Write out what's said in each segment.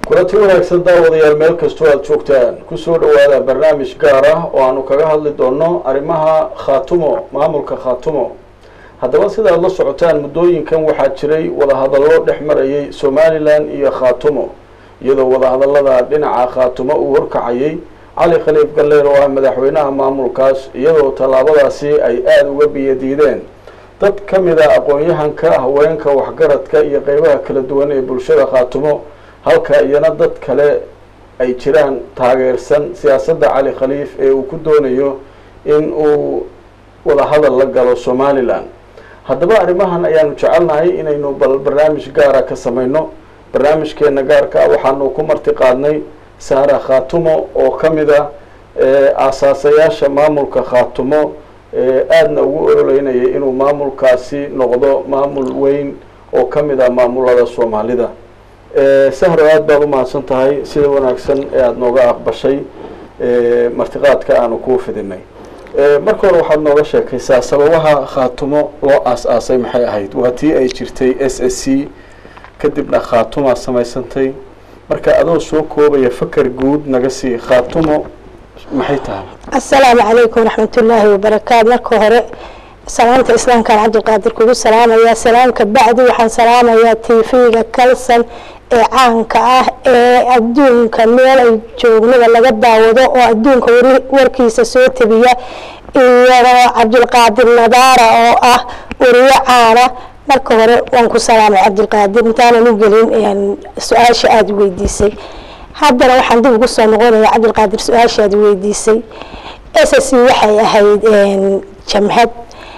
kulanti wanaagsan daawadayaal meel kastoo aada joogtaan kusoo dhawaada barnaamij gaar ah oo aanu kaga hadli doono arrimaha khaatumo maamulka khaatumo haddaba sida aada la socotaan muddooyinkan waxaa jiray wadahadallo dhex marayay somalilan iyo khaatumo iyadoo wadahadallada dhinaca khaatumo uu horkacayay cali khaliif galleer oo ah madaxweynaha maamulkaas iyadoo tallaabadaasi ay aada uga biyadiideen dad ka mid a aqoon-yahanka haweenka waxgaradka iyo qeybaha kala duwan ee bulshada khaatumo halka iyana dad kale ay jiraan taageersan siyaasadda cali khaliif ee uu ku doonayo in uu wadahadal la galo somalilan haddaba arrimahan ayaanu jecelnahay inaynu bal barnaamij gaara ka samayno barnaamijkeena gaarka waxaanu ku marti qaadnay saara khaatumo oo ka mid a aasaasayaasha maamulka khaatumo aadna ugu ololeynaya inuu maamulkaasi noqdo maamul weyn oo ka mid ah maamulada soomaalida sahro aada baad umahadsan tahay sida wanaagsan ee aada nooga aqbashay martiqaadka aanu kuu fidinay marka hore waxaad nooga sheekaysaa sababaha khaatumo loo aas-aasay maxay ahayd waa tii ay jirtay s s c kadibna khaatumaa samaysantay marka adoo soo koobaya faker guud naga sii khaatumo maxay tahay asalaamu calaykum waraxmatullaahi wabarakaatu marka hore salaamta islaamkaan cabdilqaadir kugu salaamayaa salaamka bacdi waxaan salaamayaa tv-ga kalsan ee caanka ah ee adduunka meel ay joognada laga daawado oo adduunka warkiisa soo tabiya iyadoo cabdilqaadir nadaara oo ah wariyo caana marka hore waan ku salaamay cabdilqaadir intaanan u gelin su-aasha aada weydiisay haddana waxaan dib ugu soo noqonaya cabdilqaadir su-aasha aada weydiisay s c waxay ahayd jamhad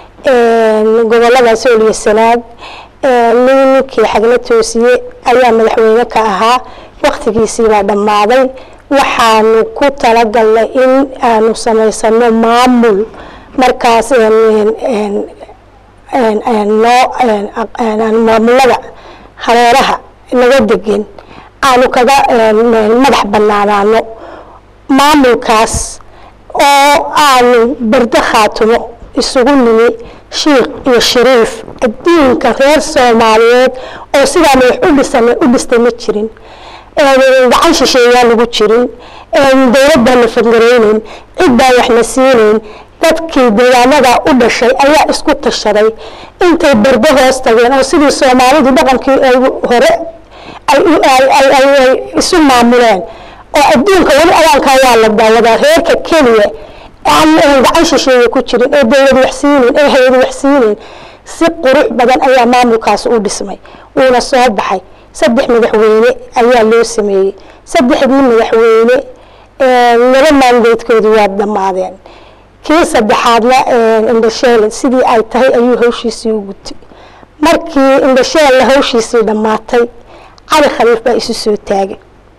gobolada sool iyo sanaag ninkii xagla toosiye ayaa madaxweyne ka ahaa waktigiisii baa dhammaaday waxaanu ku talagalnay in aanu samaysano maamul markaas maamulada hareeraha naga degan aanu kaga madax banaanaano maamulkaas oo aanu bardo khaatumo isugu nimi shiikh iyo shariif adduunka reer soomaaliyeed oo sidaa madax udhisan u dhistay ma jirin gacan shisheeyaan lagu jirin dowlad baan la fangareyneyn cid baan waxna siineyn dadkii deegaanada u dhashay ayaa isku tashaday intay bardo hoos tageen oo sidii soomaalidu dhaqankii ay hore ay isu maamuleen oo adduunka weli awaankaa waa la daawadaa reerka keliya gacan shisheeye ku jirin ee dowlad waxsiinin ee hay-ad waxsiinin si qurux badan ayaa maamulkaas u dhismay wuuna soo baxay saddex madaxweyne ayaa loo sameeyey saddexdii madaxweyne laba maandeedkoodu waa dhammaadeen kii saddexaadna indhasheele sidii ay tahay ayuu hawshiisii u gutay markii indhasheelle hawshiisii dhammaatay cali khaliif baa isu soo taagay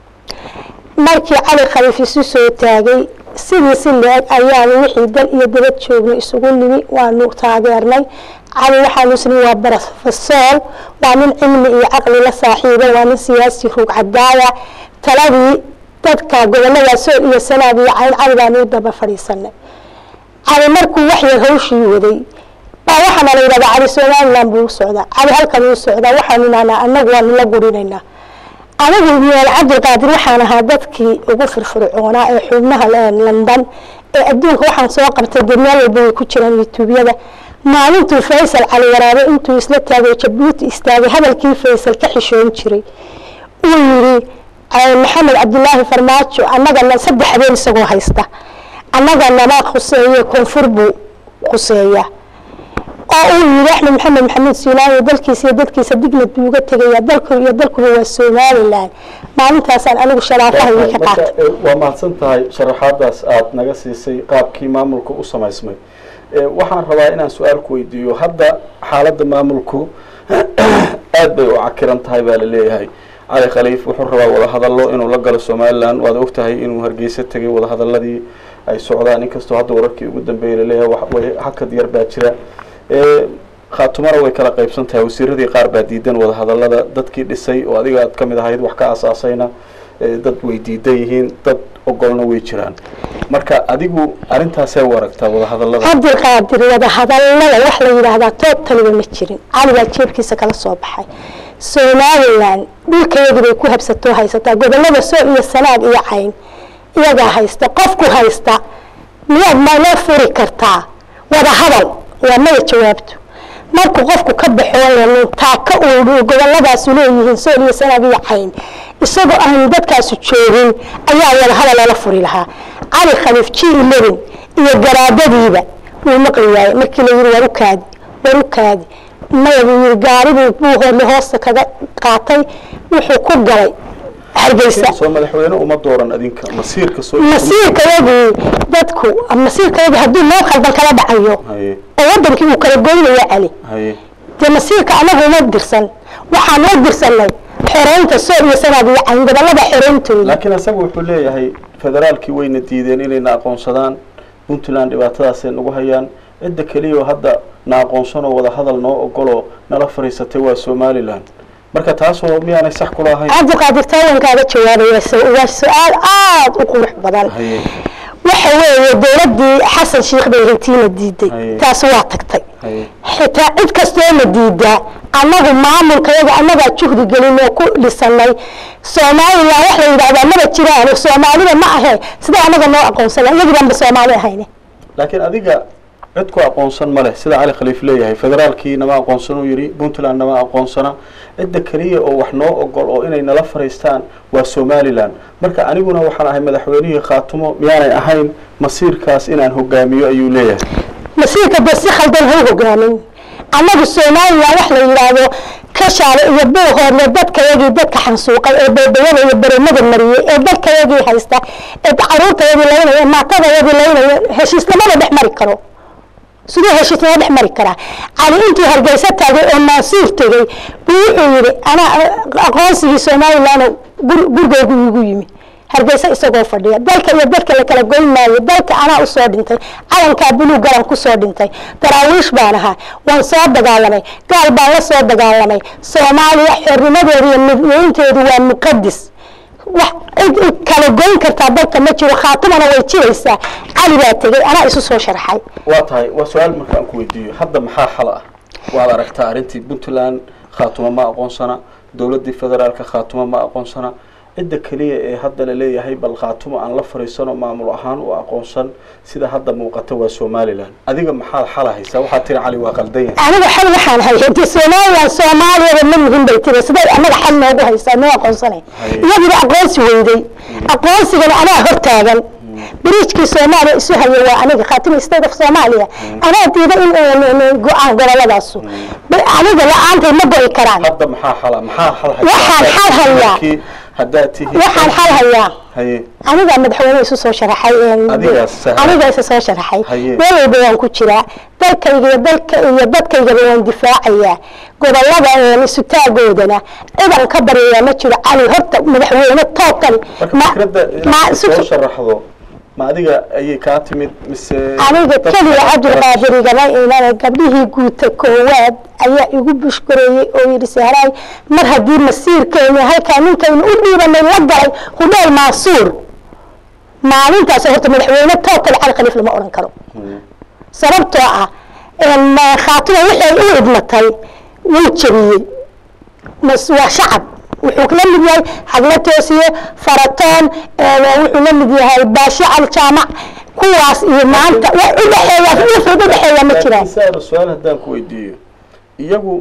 markii cali khaliif isu soo taagay sidii si le-eg ayaanu wixii dal iyo dabad joognay isugu nimi waanu taageernay cali waxaanu isni waa barofesool waa nin cilmi iyo caqli la saaxiiba waa nin siyaasi ruug cadaaya taladii dadka gobolada sool iyo sanaad iyo cayn cali baanu u daba fadhiisanay cali markuu waxyar hawshii waday baa waxaana la yidhahdaa cali somaliland buu u socdaa cali halkan uu socdaa waxaanu nahnaa anagu waanu la gurinaynaa anigu meel cabdilqaadir waxaan ahaa dadkii ugu firfircoonaa ee xubnaha london ee adduunka waxaan soo qabtay dee meel walba way ku jiraan youtubeyada maalintuu faysal cali waraabe intuu isla taagay jabuuti istaagay hadalkii faysal ka xishoon jiray uu yidhi maxamed cabdilaahi farmaajo annagana saddex habeen isagoo haysta annaganama khuseeye koonfur buu khuseeya oo uu yidhi axmed maxamed maxamuud siilaayo dalkiisa iyo dadkiisa dignad buu uga tegaya dalku iyo dalkuba waa somalilan maalintaasaan anigu sharaafahayga ka qaatay waa mahadsan tahay sharaxaadaas aada naga siisay qaabkii maamulku u samaysmay waxaan rabaa inaan su-aal ku weydiiyo hadda xaaladda maamulku aada bay u cakiran tahay baa la leeyahay cali khaliif wuxuu rabaa wadahadallo inuu la galo somalilan waad og tahay inuu hargeysa tegay wadahadaladii ay socdaan inkastoo hadda wararkii ugu dambeeyay laleeyahay hakad yar baa jira khaatumana way kala qaybsan tahay wasiiradii qaar baa diidan wadahadalada dadkii dhisay oo adiga aad ka mid ahayd wax ka aasaasayna dad way diidan yihiin dad ogolna way jiraan marka adigu arrintaasee u aragtaa wadahadalada cabdilqaadir wadahadalada wax la yidhaahdaa tood taliba ma jirin cali baa jeebkiisa kala soo baxay somalilan dhulkeedii bay ku habsatoo haysataa gobolada soo iyo sanaag iyo cayn iyagaa haysta qofku haysta miyaad maloo furi kartaa wada hadal waa maya jawaabtu markuu qofku ka baxoo taaka uu goboladaasu leeyihiin sool iyo sanaag iyo cayn isagoo aan dadkaasu joogin ayaa wada hadal loola furi lahaa cali khaliif g eleven iyo garaadadiiba wuu maqli waayey markii la yiri war u kaadi war u kaadi maya buu yiri gaaribuu buu hoodle hoosta kaga qaatay wuxuu ku galay hargeysa soo madaxweyne uma dooran adinka masiirka soo masiirkayagii dadku masiirkayagii hadduu noo khaldan kala dhacayo haye oo wadankii uu kala goynaya cali haye dee masiirka anagu uma dirsan waxaan noo dirsanay xoreynta sool iyo sanaag iyo cayn gobolada xoreyntooda laakiin isagu wuxuu leeyahay federaalkii wayna diideen inayna aqoonsadaan puntland dhibaatadaasay nagu hayaan cidda keliya oo hadda na aqoonsanoo wada hadal noo ogoloo nala fadhiisatay waa somalilan marka taasoo miyaanay sax kula ahayn cabdiqaadir taawankaaga jawaabaya su- waa su-aal aada u qurux badan haye waxa weeye dowladdii xasan sheikh bay hantiina diiday Haye. taasi waa tagtay haye xitaa cid kastoo na diidaa annagu maamulkayaga annagaa juhdi gelin oo ku dhisanay somalilan wax la yidhahdaa maba jiraan oo soomaalida ma ahe siday annaga noo aqoonsanaa iyagii baanba soomaali ahayne laakiin adiga cid ku aqoonsan ma leh sida cali khaliif leeyahay federaalkii nama aqoonsan uu yidhi puntland nama aqoonsana cidda keliya oo wax noo ogol oo inay nala fadhiistaan waa somalilan marka aniguna waxaan ahay madaxweynihii khaatumo miyaanay ahayn masiirkaas inaan hogaamiyo ayuu leeyahay masiirka dee si khaldan ha u hogaamin annagu somalilan wax la yidhaahdo kashaale iyo buuhoodle dadkayagii dadka xansuuqay ee beebayada iyo beremada mariyey ee dadkayagii haysta ee caruurtayadii laynaya ee maatadayadii laynaya heshiisnimada dhex mari karo siduu heshiisnimo dhex mari karaa cali intuu hargeysa taagay oo maasuur tegey buu wuxuu yidhi anaa aqoonsigii somalilan gurigaygu iigu yimi hargeysa isagoo fadhiya dalka iyo dadka la kala goyn maayo dalka anaa usoo dhintay calankaa buluug galan kusoo dhintay daraawiish baan ahaa waan soo dagaalamay gaal baan la soo dagaalamay soomaaliya xornimadeedu iyo midweynteedu waa muqadis wax cid i kala goyn kartaa dalka ma jiro khaatimana way jiraysaa cali baa tegey anaa isu soo sharxay waa tahay waa su-aal marka aan ku weydiiyo hadda maxaa xal ah waad aragtaa arrintii puntland khaatumo ma aqoonsana dowladdii federaalka khaatumo ma aqoonsana cidda keliya ee hadda la leeyahay bal khaatumo aan la fariisano maamul ahaan u aqoonsan sida hadda muuqata waa somalilan adiga maxaad xala haysaa waxaad tiri cali waa qaldan yahay anigu xal waxaan hayay de somalilan soomaaliyaba ma muhin bay tiri siday annaga xal noogu haysaa noo aqoonsanay Haye. iyagiiba aqoonsi weyday aqoonsigana anaa hortaagan biriijkii soomaaliya isu haya waa aniga khaatimi state of soomaaliya anaa diida in in go-aan goboladaasu aniga la-aantay ma go'i karaan hadda maxaa xala maxaa xal Waxaan xal hayaa. Markii haddaad tihiin waxaan xal hayaa haye anigaa madaxweyne isu soo sharaxay een, Adigaa sax. aniga isa soo sharaxay Haye. meel walba waan ku jiraa dalkayga iyo dalka iyo dadkaygaba waan difaacayaa gobolada een, isutaagoodana cidan ka baryayaa ma jiro cali horta madaxweyne total marka fikradda inaad soo sharaxdo ma adiga ayay kaa timid mise aniga dad keliya kale- cabdulqaadir igama iman gabdhihii guuta koowaad ayaa igu bushgareeyey oo yidhi sahraay mar haddii masiirkeena halkaa ninkaynu u dhiibanay la galay hudheel maasuur maalintaas horta madaxweyne total cali khaliif lama odhan karo sababtoo ah een, khaatimo wixii ay u idmatay wuu jabiyey mas waa shacab wuxuu la mid yahay hadla toosiye faratoon een, wuxuu la mid yahay baasho aljaamac kuwaas iyo maanta wax u dhexeeya wixii u dhexeeya ma jiraan laakiin saar su-aal haddaan ku weydiiyo iyagu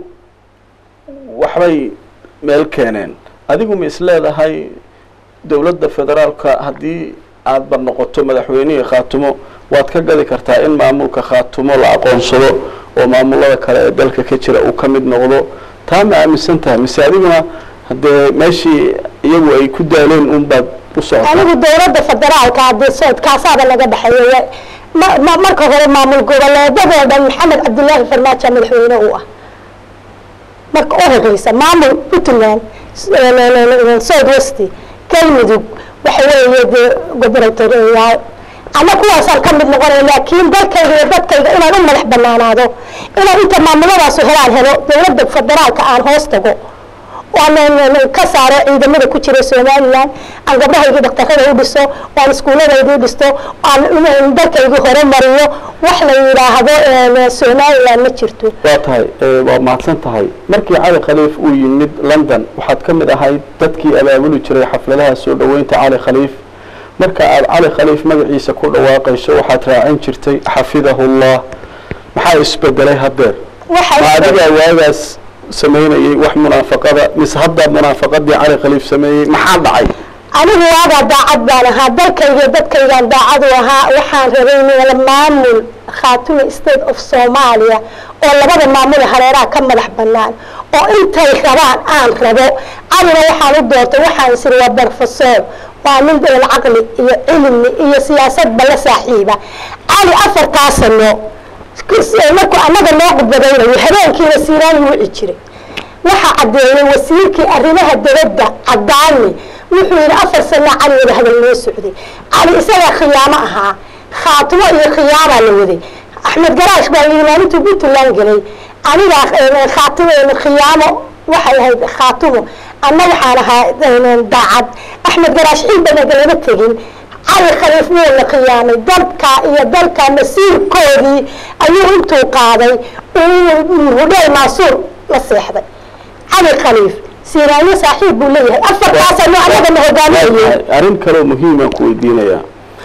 waxbay meel keeneen adigu ma isleedahay dowladda federaalka haddii aadba noqoto madaxweynihii khaatumo waad ka gadi kartaa in maamulka khaatumo la aqoonsado oo maamulada kale ee dalka ka jira uu ka mid noqdo taa ma aaminsan tahay mise adiguna haddee meeshii iyagu ay ku daaleen unbaad u socotaa anigu dowladda federaalka haddii soodkaasaaba laga dhexeeya ma- ma- marka hore maamul goboleedadoo dhan maxamed cabdilaahi farmaajo madaxweyne uu ah marka u horeysa maamul puntland south west galmudug waxa weeye dee goboratoriyaal ama kuwaasaan ka mid noqonaya laakiin dalkayga iyo dadkayga inaan u madax banaanaado inaan inta maamuladaas helaan helo dowladda federaalka aan hoos tago waan ka saaro ciidamada ku jira somaliland aan gabdhahaygii dhaktarada u dhiso waan iskuulladaydii dhisto aan dalkaygii hore mariyo wax la yidhaahdo somaliland ma jirto waa tahay waa mahadsan tahay markii cali khaliif uu yimid london waxaad ka mid ahayd dadkii abaabuli jiray xafladaha soo dhoweynta cali khaliif marka aada cali khaliif magaciisa ku dhawaaqayso waxaad raacin jirtay xafidahullah maxaa isbedelay haddeer ma adigaa waagaas samaynayay wax munaafaqada mise hadda munaafaqadii cali khaliif sameeyey maxaa dhacay anigu waagaa daacad baan ahaa dalkayga dadkaygaan daacad u ahaa waxaan rabay meel maamul khaatumi state of soomaaliya oo labada maamul hareeraha ka madax banaan oo intay rabaan aan rabo calina waxaan u doortay waxaan isiri waa barfasoor waa nin deel caqli iyo cilmi iyo siyaasadba la saaxiiba cali afartaa sano markuu annaga noo khudbadaynayo habeenkiina siiraani wici jiray waxaa caddeeyey wasiirkii arrimaha dabadda cadaani wuxuu yidhi afar sano cali wada hadal noo socday cali isagaa khiyaamo ahaa khaatimo iyo khiyaamaa la waday axmed garaash baa yidhi maalintuu puntland gelay anigaa khaatimo khiyaamo waxay ahayd khaatimo anna waxaan ahaa daacad axmed garaash ciidanaga lama tegin cali khaliif wuu la khiyaamay dalka iyo dalka masiirkoodii ayuu intuu qaaday hudheel maasuur la seexday cali khaliif siiraayo saaxiib buu leeyahay afartaasano annagana hogaaminayay arrin kaloo muhiimaan ku weydiinayaa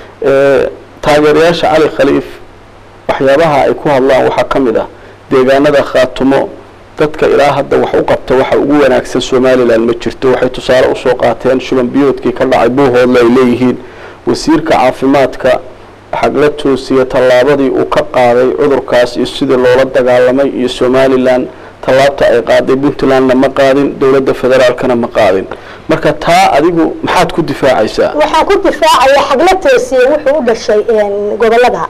taageerayaasha cali khaliif waxyaabaha ay ku hadlaan waxaa ka mid ah deegaanada khaatumo dadka ilaa hadda wax u qabta waxa ugu wanaagsan somalilan ma jirto waxay tusaale usoo qaateen shuban biyoodkii ka dhacay buuhoodle ay leeyihiin wasiirka caafimaadka xagla toosiya tallaabadii uu ka qaaday cudurkaas iyo sidii loola dagaalamay iyo somalilan tallaabta ay qaaday puntlandna ma qaadin dowladda federaalkana ma qaadin marka taa adigu maxaad ku difaacaysaa waxaan ku difaacaya xagla toosiye wuxuu u dhashay gobolada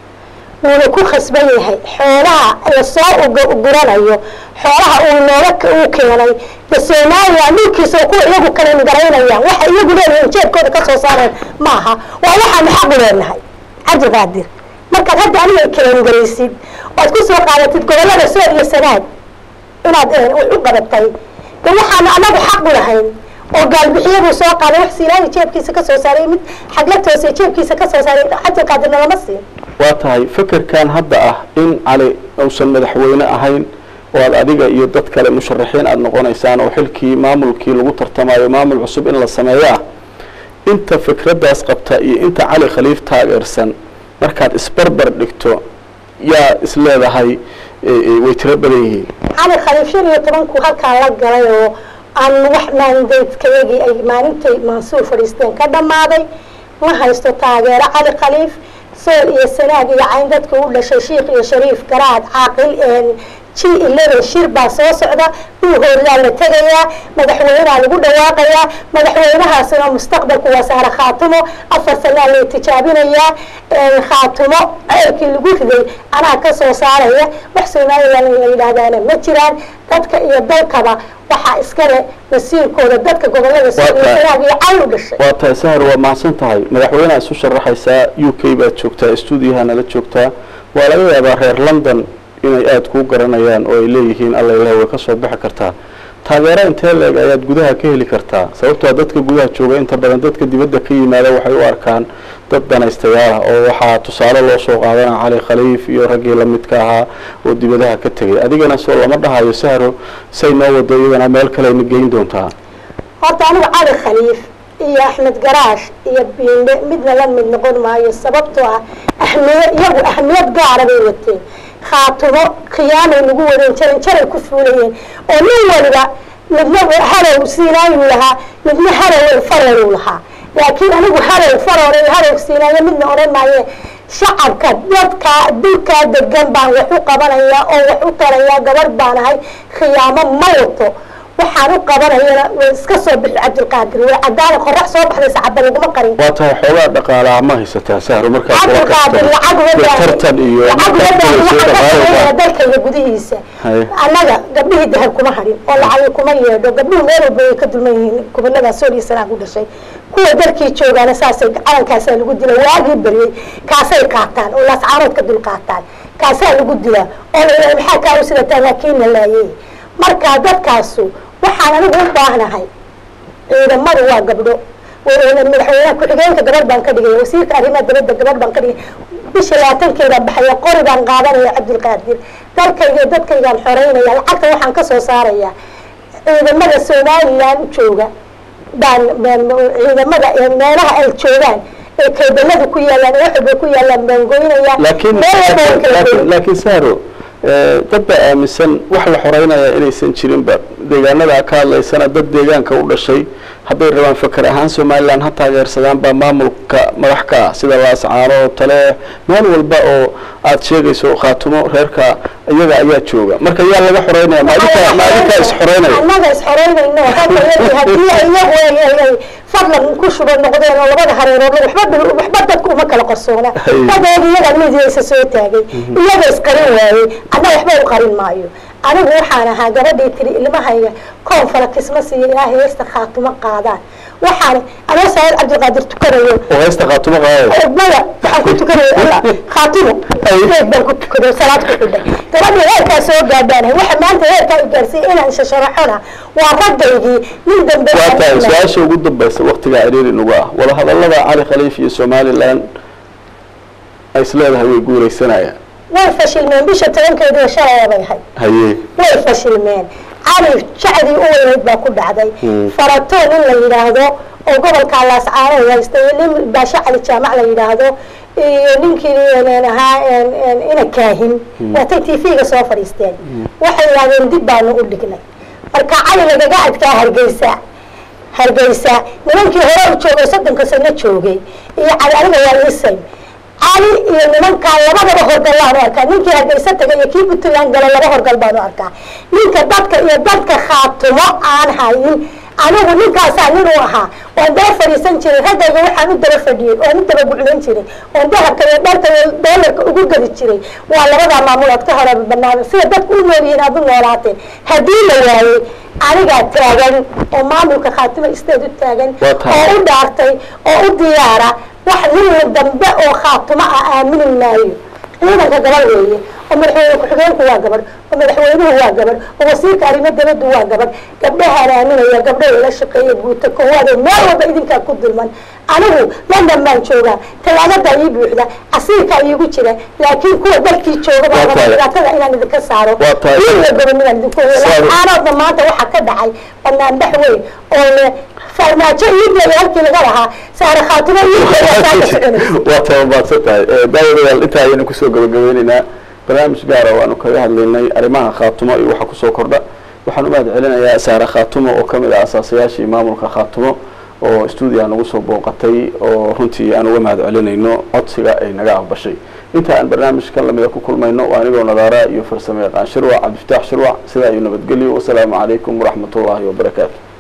wuuna ku khasban yahay xoolaha lasoo guranayo xoolaha uu nooga uu keenay de somalilan dhulkiisa kuwa iyagu kalen garaynayaan waxa iyagu leeyihiin jeebkooda kasoo saareen maaha waa waxaanu xaqu leenahay cabdiqaadir markaad hadda aniga kalen garaysid oad ku soo qaadatid gobolada sool iyo sanaad inaad wax u qabatay de waxaanu anagu xaqu lahayn oo gaalbixiyaduu soo qaaday wax siilaayi jeebkiisa kasoo saaray mid xagla toose jeebkiisa kasoo saaray cabdiqaadirna lama siin waa tahay fekerkan hadda ah in cali uusan madaxweyne ahayn oo aad adiga iyo dad kale musharaxiin aada noqonaysaan oo xilkii maamulkii lagu tartamayo maamul cusub in la sameeyo ah inta fikraddaas qabta iyo inta cali khaliif taageersan markaad isbarbar dhigto yaa is leedahay way tiro badan yihiin cali khaliif shan iyo tobanku halkaa la galay oo aan wax maandaydkayagii ay maalintay mansuur fadhiisteen ka dhammaaday ma haysto taageero cali khaliif sool iyo sanaag iyo cayn dadka u dhashay shiikh iyo shariif garaad caaqil g eleven shir baa soo socda buuhoodlaa la tegayaa madaxweyneha lagu dhawaaqayaa madaxweynahaasina mustaqbalku waa saare khaatumo afar sanaa lay tijaabinayaa khaatumo ceelkii lagu riday anaa ka soo saaraya wax somalilan la yidhaahdaana ma jiraan dadka iyo dalkaba waxaa iskale masiirkooda dadka gobolada sool iyo sanaag iyo cayn u dhashay waa tahay sahar waa mahadsan tahay madaxweyneha isu sharaxaysaa u k baad joogtaa stuudiyaha nala joogtaa waa laga yaabaa reer london inay aada kuu garanayaan oo ay leeyihiin alla ilaah way ka soo bixi kartaa taageero intee leeg ayaad gudaha ka heli kartaa sababtoo dadka gudaha jooga inta badan dadka dibadda ka yimaada waxay u arkaan dad danaystayaal ah oo waxaa tusaale loo soo qaadana cali khaliif iyo raggii lamidka ahaa oo dibadaha ka tegay adigana soo lama dhahayo sahro say noo wado iyadana meel kalena geyn doontaa horta anigu cali khaliif iyo axmed garaash iyo biinde midna la mid noqon maayo sababtoo ah ahmiya iyagu ahmiyad gaara bay wateen khaatumo khiyaamay lagu wadeen jaran jaray ku fuulayeen oo nin waliba midna harow siinaayuu lahaa midna harow fararuu lahaa laakiin anigu harow faror iyo harow siinaayo midna odhan maaye shacabka dadka dulkaa degan baan wax u qabanaya oo wax u tarayaa gabarh baan ahay khiyaamo ma wato waxaan u qabanayana way iska soo bixi cabdilqaadir way cadaana qorax soo baxday sacaba laguma qarin waa tahay xoogaa dhaqaalaha ma haysataa sahro markaad kula cabdilqaadir karto lacag iyo tartan iyo wadaan dalka iyo gudihiisa Haye. annaga gabdhihii dahab kuma hadhin oo lacagi kuma yeedho gabdhuhu meel walba way ka dulman yihiin gobolada sool iyo sanaa ku dhashay kuwa dalkii joogaana saasay calankaasaa lagu dila waagii baryey kaasay qaataan oo laascaanood ka dul qaataan kaasaa lagu dilaa oo la yidhahda maxaa kaa u sidataan waa kiina laayey marka dadkaasu waxaan anigu u baahnahay ciidamadu waa gabdho madaxweynaha ku-xigeenka gabadh baan ka dhigaya wasiirka arrimaha dibadda gabadh baan ka dhigaya bisha labaatankeeda baxaya qori baan qaadanaya cabdulqaadir dalkayga dadkaygaan xoreynaya lacagta waxaan ka soo saaraya ciidamada somalilan jooga baan ciidamada meelaha ay joogaan ee kaydalada ku yaalaan ee waxwalba ku yaalaan baan goynaya laakiin meel walba waan kala laakiin goyn. laakiin sahro eh, dad baa aaminsan wax la xoreynaya inaysan jirinba deegaanada ka hadlaysana dad deegaanka u dhashay hadday rabaan fakar ahaan somalilan ha taageersadaan baa maamulka madax ka ah sida laascaano tale meel walba oo aad sheegayso khaatumo reerka iyaga ayaa jooga marka yaa laga xoreynaya maalinka maalinka is xoreynaya annaga is xoreynayno hadda yadii haddii iyagu ay ay ay fadlan ku shuba noqdeen oo labada hareerood waxba dhul- waxba dadku uma kala qarsoona Hay. dadeed iyaga midiyaysa soo taagay iyaga isqarin waayey anna waxba u qarin maayo anigu waxaan ahaa gabadhii tiri ilmahayga koonfala kisma siiya ilaahay heesta khaatumo qaadaan waxaan anoo saayid cabdilqaadir tukanayo oo heesta khaatumo qaadaya maya waxaan ku tukanaya alla khaatimo geed baan ku tukaday salaad ku xidhay gabadhii heerkaa soo gaadhaanahay waxa maanta heerkaa i gaarsiiyey inaan shasharaxona waa raggaygii nin dambe waa tahay su-aasha ugu dambaysa waktigaa ciriiri nagu ah wadahadallada cali khaliif iyo somalilan ay is leedahay way guuraysanayaan way fashilmeen bisha tobankeediiba shalaya bay ahayd haye way fashilmeen cali jacdii u weyneyd baa ku dhacday Hmm. faratoon in la yidhaahdo oo gobolka laascaano haysta iyo nin baashe cali jaamac la yidhaahdo iyo ninkii een ahaa een- een ina kaahin waatay tv-ga soo fadhiisteen waxay yidhahdeen dib baanu u dhignay marka cali lagaga adkaa hargeysa hargeysa nimankii hore u joogay soddonka sano joogay iyo cali aniga waa isay cali iyo nimankaa labadaba horgal baanu arkaa ninkii hargeysa tagay iyo kii puntland gala laba horgal baanu arkaa ninka dadka iyo dadka khaatumo aan hayin anigu ninkaasaa nin u ahaa oon daba fadhiisan jiray raggayga waxaan u daba fadhiyey oon u daba guclayn jiray oon dahabka iyo dharka iyo doolarka ugu gadi jiray waa labadaa maamul ood ka hore banaan sida dadku u nool yihiin aad u noolaateen haddii la waayey anigaa taagan oo maamulka khaatimo isteed u taagan Waa tahay. oo u dhaartay oo u diyaara wax nin dambe oo khaatumo ah aamini maayo ciidanka gabadh weeye oo madaxweyne ku-xigeenku waa gabadh oo madaxweynuhu waa gabadh oo wasiirka arrimo dibaddu waa gabadh gabdhahaan aaminaya gabdhaha ila shaqeeya guuta koowaade meel walba idinkaa ku dulman anigu london baan joogaa talaagadaa ii buuxda casiirkaa iigu jira laakiin kuwa dalkii jooga baa Waa raba tahay. dhibaatada inaan idinka saaro Waa tahay. iyo gobonidaan idinku hoyo Saado. aanoodna maanta waxaa ka dhacay banaanbax weyn oo le farmaajo iideeya halkii laga lahaa saare khaatimo iideeya saa ka soconaysa waa tababaadsan tahay daawadayaal intaa ayaynu kusoo gabagabeyneynaa barnaamij gaara waanu kaga hadlaynay arrimaha khaatumo iyo waxa kusoo kordha waxaan u mahad celinayaa saare khaatumo oo ka mid ah asaasayaashii maamulka khaatumo oo stuudiga nagu soo booqatay oo runtii aan uga mahad celinayno codsiga ay naga aqbashay inta aan barnaamijkan lamida ku kulmayno waa anigoo nadaara iyo farsamo yaqaan shirwac cabdifataax shirwac sidaa iyo nabadgelyo wasalaamu calaykum waraxmat ullaahi wabarakaatu